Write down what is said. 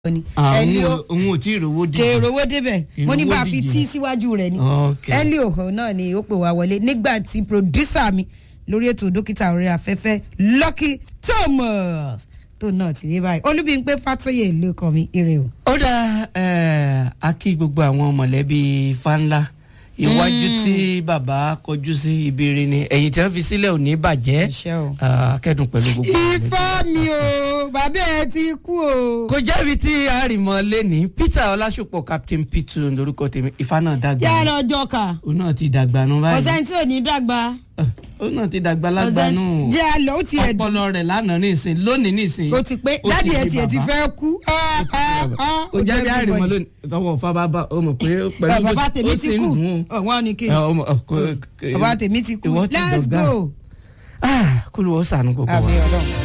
ni àwọn Elio òun ò tí ì rówó dì kèrò owó débẹ̀ mo ní bá a fi Ìrówó tí díje. síwájú rẹ̀ ni Okay. Elio òun náà ni ó pè wá wọlé nígbà tí producer mi lórí ètò dókítà orí afẹ́fẹ́ Lucky Thomas tó náà ti dé báyìí Olúbímpé Fátóyè ló kọ mi ire o. ó dá ẹ, a kí gbogbo àwọn mọ̀lẹ́bí fáńlá iwájú tí bàbá kọjú sí ìbéèrè ni ẹ̀yìn tí wọ́n fi sílẹ̀ ò ní bàjẹ́ Iṣẹ́ o. Ah, kẹ́dùn pẹ̀lú gbogbo àwọn mọ̀lẹ́bí. ifá mi o bàbá ẹ ti kú o. kò jẹ́bi tí a rì mọ́ lẹ́ni Peter Ọlásùpọ̀ Captain P2 lórúkọ tèmi Ifá náà dàgbà yàrá ọjọ́ kà òun náà ti dàgbà nù báyìí ọ̀sẹ̀ tí ò ní dàgbà Ah, òun náà ti dàgbà lágbà ọ̀sẹ̀ nù jẹ́ àlọ́ ó ti ẹ̀ dùn ọpọlọ rẹ̀ lánàá nísìn lónìí nísìn ó ti pé ó dáàdi ẹ̀ di tiẹ̀ ti bàbá. fẹ́ kú. Ah, ah, ah, ó jẹ́ bí everybody. àrìmọ́ lónìí tọwọ́ fà bá bá ó mọ̀ pé pẹ̀lú bàbá bó tèmi ó ti sì ń kú dùn ún. ọ̀wọ́n ni kí Ẹ, ọmọ, ọ, kò- bàbá tèmi ti kú ìwọ ti let's dọ̀gá. go. Ah, kó ló wọ́n sànù gbogbo wa. àmì ọlọ́run.